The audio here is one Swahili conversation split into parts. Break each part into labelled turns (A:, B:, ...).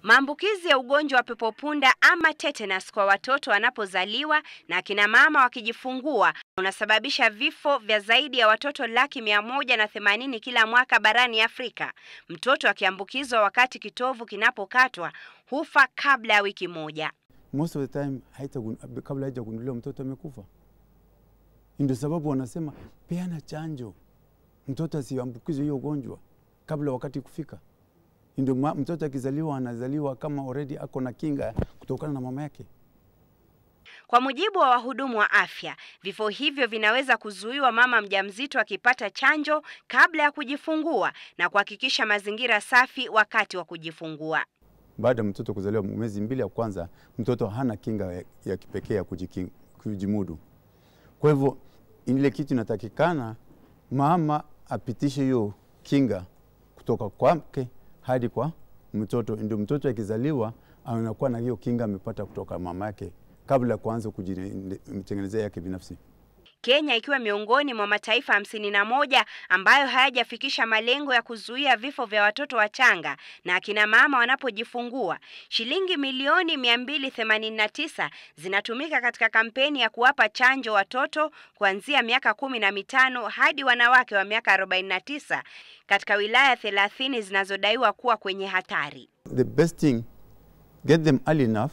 A: Maambukizi ya ugonjwa wa pepopunda ama tetanus kwa watoto wanapozaliwa na akina mama wakijifungua unasababisha vifo vya zaidi ya watoto laki mia moja na themanini kila mwaka barani Afrika. Mtoto akiambukizwa wakati kitovu kinapokatwa hufa kabla ya wiki moja.
B: most of the time haita kabla haijagunduliwa mtoto amekufa. Ndio sababu wanasema peana chanjo, mtoto asiambukizwe hiyo ugonjwa kabla wakati kufika. Ndio mtoto akizaliwa anazaliwa kama already ako na kinga kutokana na mama yake.
A: Kwa mujibu wa wahudumu wa afya, vifo hivyo vinaweza kuzuiwa mama mjamzito akipata chanjo kabla ya kujifungua na kuhakikisha mazingira safi wakati wa kujifungua.
B: Baada ya mtoto kuzaliwa mwezi mbili ya kwanza, mtoto hana kinga ya, ya kipekee ya kujimudu. Kwa hivyo ile kitu inatakikana mama apitishe hiyo kinga kutoka kwake hadi kwa mtoto, ndio mtoto akizaliwa anakuwa na hiyo kinga amepata kutoka mama yake kabla ya kuanza kujitengenezea yake binafsi.
A: Kenya ikiwa miongoni mwa mataifa hamsini na moja ambayo hayajafikisha malengo ya kuzuia vifo vya watoto wachanga na akina mama wanapojifungua. Shilingi milioni 289 zinatumika katika kampeni ya kuwapa chanjo watoto kuanzia miaka kumi na mitano hadi wanawake wa miaka 49 katika wilaya 30 zinazodaiwa kuwa kwenye hatari.
B: The best thing, get them early enough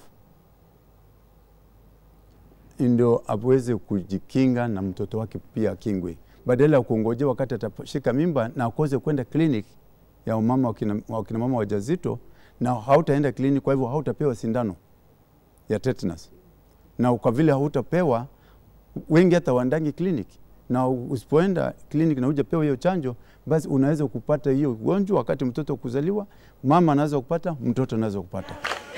B: ndio aweze kujikinga na mtoto wake pia akingwe, badala ya kuongojea wakati atashika mimba na akose kwenda clinic ya mama wakina, wakina mama wajazito, na hautaenda clinic, kwa hivyo hautapewa sindano ya tetanus, na kwa vile hautapewa, wengi hata waandangi clinic, na usipoenda clinic na hujapewa hiyo chanjo, basi unaweza kupata hiyo ugonjwa wakati mtoto kuzaliwa. Mama anaweza kupata, mtoto anaweza kupata.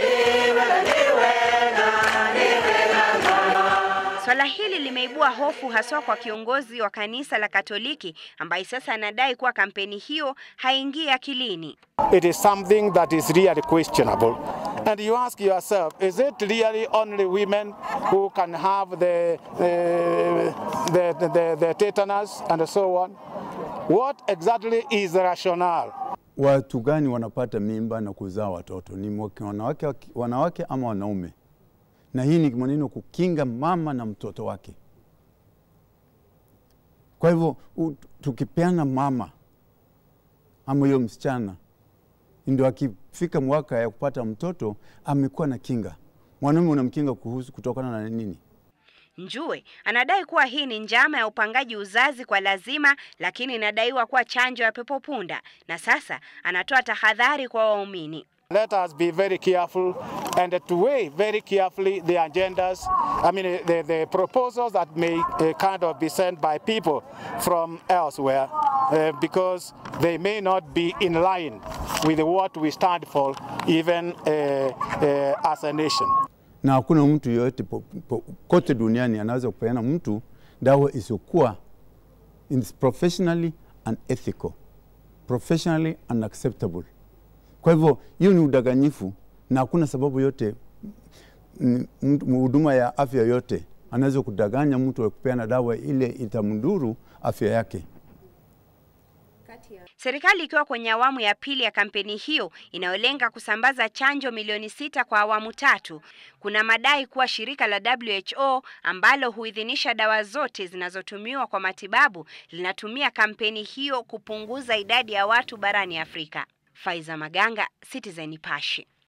A: Swala hili limeibua hofu haswa kwa kiongozi wa kanisa la Katoliki ambaye sasa anadai kuwa kampeni hiyo haingii akilini.
C: It is something that is really questionable. And you ask yourself, is it really only women who can have the, uh, the, the, the tetanus and so on? What exactly is the rationale?
B: Watu gani wanapata mimba na kuzaa watoto? Ni wanawake, wanawake ama wanaume? na hii ni maneno kukinga mama na mtoto wake. Kwa hivyo tukipeana mama ama hiyo msichana, ndio akifika mwaka ya kupata mtoto amekuwa na kinga. Mwanaume unamkinga kuhusu kutokana na nini?
A: Njue anadai kuwa hii ni njama ya upangaji uzazi kwa lazima, lakini inadaiwa kuwa chanjo ya pepopunda, na sasa anatoa tahadhari kwa waumini.
C: Let us be very careful and to weigh very carefully the agendas, I mean the, the proposals that may uh, kind of be sent by people from elsewhere uh, because they may not be in line with what we stand for even uh, uh, as a nation.
B: Na hakuna mtu yoyote kote duniani anaweza kupeana mtu dawa isiyokuwa professionally unethical, professionally unacceptable. Kwa hivyo hiyo ni udanganyifu na hakuna sababu yote huduma ya afya yote anaweza kudanganya mtu wa kupeana dawa ile itamdhuru afya yake.
A: Serikali ikiwa kwenye awamu ya pili ya kampeni hiyo inayolenga kusambaza chanjo milioni sita kwa awamu tatu. Kuna madai kuwa shirika la WHO ambalo huidhinisha dawa zote zinazotumiwa kwa matibabu linatumia kampeni hiyo kupunguza idadi ya watu barani Afrika. Faiza Maganga, Citizen Nipashe.